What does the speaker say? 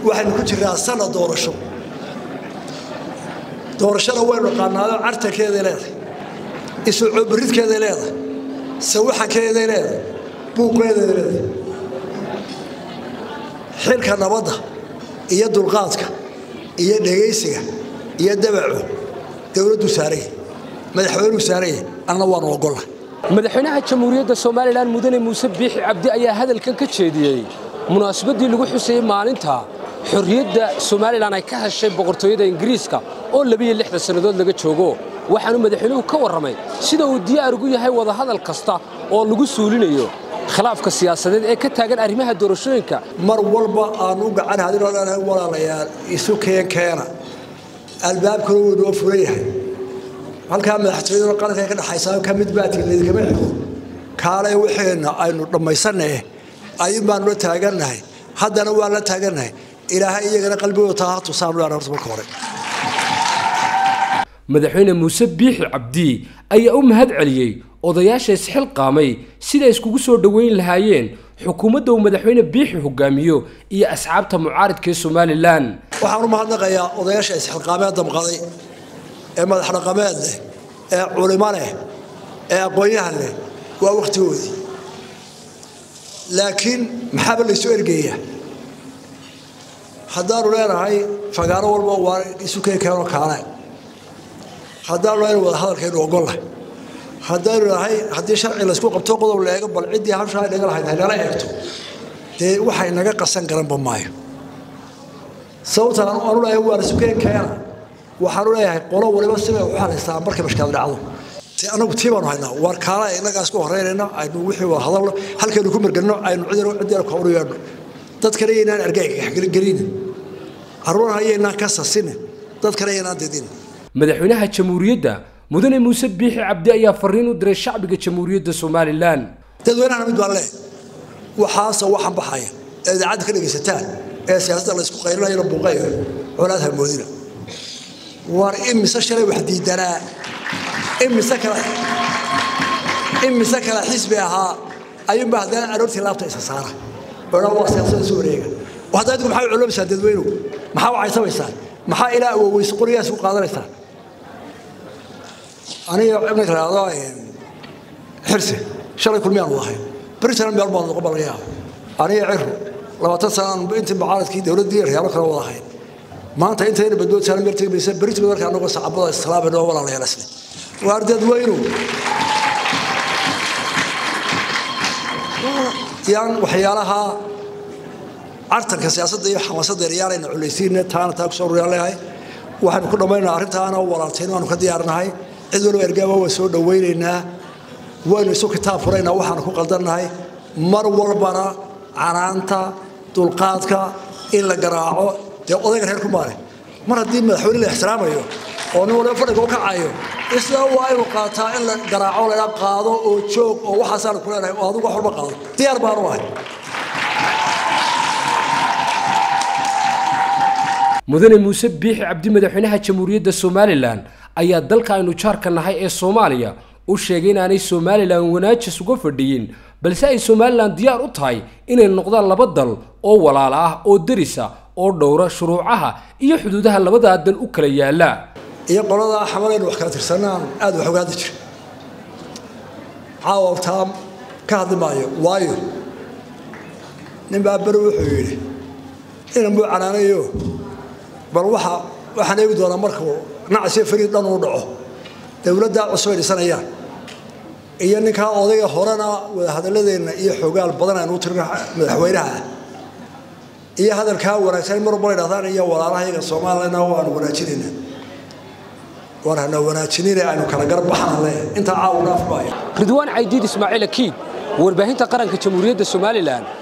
waxaynu ku jirnaa sanad doorasho doorashada waynu qaanaado cartankeeday leedahay isucoobaridkeeday leedahay sawaxankeeday leedahay buuqeeday leedahay xilka nabadda iyo dulqaadka iyo dhegaysiga iyo dabacu dowladdu saaraya madaxweynuu saaraya anna waanu ogolla madaxweynaha jamhuuriyadda somalilan mudane muuse biixi cabdi ayaa hadalkan ka jeediyey munaasabaddii lagu xusayey maalinta xorriyadda somalilan ay ka heshay boqortooyada ingiriiska oo labiyo lixdan sannadood laga joogo waxaanu madaxweynuhu ka warramay sida uu diyaar ugu yahay wadahadal kasta oo lagu suulinayo khilaafka siyaasadeed ee ka taagan arrimaha doorashooyinka mar walba aanu u gacan hadinoo leenahay walaalayaal isu keen keena albaabkuna wuu noo furan yahay halkaa madaxtooyaduna qaranka ka dhexaysaa ka mid baatiin laydikama xigo kaalay waxeenna aynu dhammaysannahe ayun baanu la taagannahay haddana waan la taagannahay ilaahay iyagana qalbigooda taa ha tusaanu leena horta marka hore madaxweyne muuse biixi cabdi ayaa u mahad celiyey odayaasha isxilqaamay siday iskugu soo dhoweyn lahaayeen xukuumadda uu madaxweyne biixi hogaamiyo iyo asxaabta mucaaridka ee somalilan waxaan u mahadnaqayaa odayaasha isxilqaamee damqaday ee madax dhaqameed leh ee culimo leh ee aqoon-yahan leh waa wakhtigoodii laakiin maxaaba laysu ergeeyaa haddaanu leenahay fagaaro walba waa isu keekeenoo kaale haddaanu leenahay wada hadalkaynu ogollahay haddaynu nahay haddii sharci laysku qabto qodob la eego bal ciddii habshaa inaga lahayd haynala eegto dee waxay naga qasan garanba maayo sababtaan aanu leeyahay waa isu keenkeena waxaanu leeyahay qolo waliba sibay u xalaystaa markay mashkaad dhacdo te anagu tii baanu haynaa waar kaala innagaas ku horeynayna aynu wixii wada hadalno halkaynu ku margelino aynu cidina ciddina ka horu yeedhno dadkana yaynaan argagaxgelinin carruurna yaynaan ka sasinin dadkana yaynaan didin madaxweynaha jamhuuriyadda mudane muuse biixi cabdi ayaa fariin u diray shacbiga jamhuuriyadda somalilan dadweynahana mid baan leeh waxaase waxan baxaya ee idaacadda ka dhegaysataan ee siyaasadda laysku qaylinayana buuqayo colaad hamoodina war imise shalay wax diidanaa imise kale imise kale xisbi ahaa ayuunba haddana aroortii laabta isa saara odhan waa siyaasadda isu wareega hadda adigu maxaa culoomaysaa dadweynuhu maxaa wacaysamaysaa maxaa ilaa awoweys qorigaas u qaadanaysaa aniga ibnka raado xirsi shalay kulmiyaan wadahay britain meel baan noqon balaga yaaba aniga ciru labaatan sanaan intii mucaaradkii dowladdii reyaalo kale wadahay maanta intayna badbood saaran meel tegi maysa britain marka anagoo sacabada islaamay oo walaalayaal isle waar dadweynu yaan waxyaalaha cartanka siyaasadda iyo xamaasadda yaryaalayna culaysiinna taana taa kusoo ruyaan leeyahay waxaynu ku dhammaynaa arrintaana walaaltayn waanu ka diyaarnahay cid waliba ergaaba waa soo dhowaynaynaa waynu isu kitaab furaynaa waxaanu ku qaldannahay mar walbana canaanta dulqaadka in la garaaco dee odayga reer ku maale mar haddii madaxweyne la ixtiraamayo oo nin waliba fadhiga u kacayo isla waa inuu qaataa in la garaaco laydhaa qaado oo joog oo waxaasaanu ku leenahay oo adigu wax walba qaado diyaar baanu ahay mudane muuse biixi cabdi madaxweynaha jamhuuriyadda somalilan ayaa dalka aynu jaarka nahay ee soomaaliya u sheegay inaanay somalilan wanaajis uga fadhiyin balse ay somalilan diyaar u tahay inay noqdaan laba dal oo walaala ah oo derisa oo dhowra shuruucaha iyo xuduudaha labadaa dal u kala yaala iyo qoladaa xamalaynu wax kala tirsanaan aad wax ogaadi jira caawa taam ka hadli maayo waayo nin baa beri wuxuu yidhi inan buu canaanayo bal waxa waxaan eegi doonaa markuu nacasiyo fariid dhan uu dhaco dowladdaa cusub ay dhisanayaan iyo ninkaa odayga horena wadahadaladeenna iyo xogaal badan aynu u tirina madaxweynaha iyo hadalkaa wanaagsan mar walba idhahdaan iyo walaalahayaga soomaalilana waanu wanaajinayna waan hana wanaajinine aynu kala garbaxana le intaa caawa dhaaf maayo ridwaan caydiid ismaaciil akiid warbaahinta qaranka jamhuuriyadda somalilan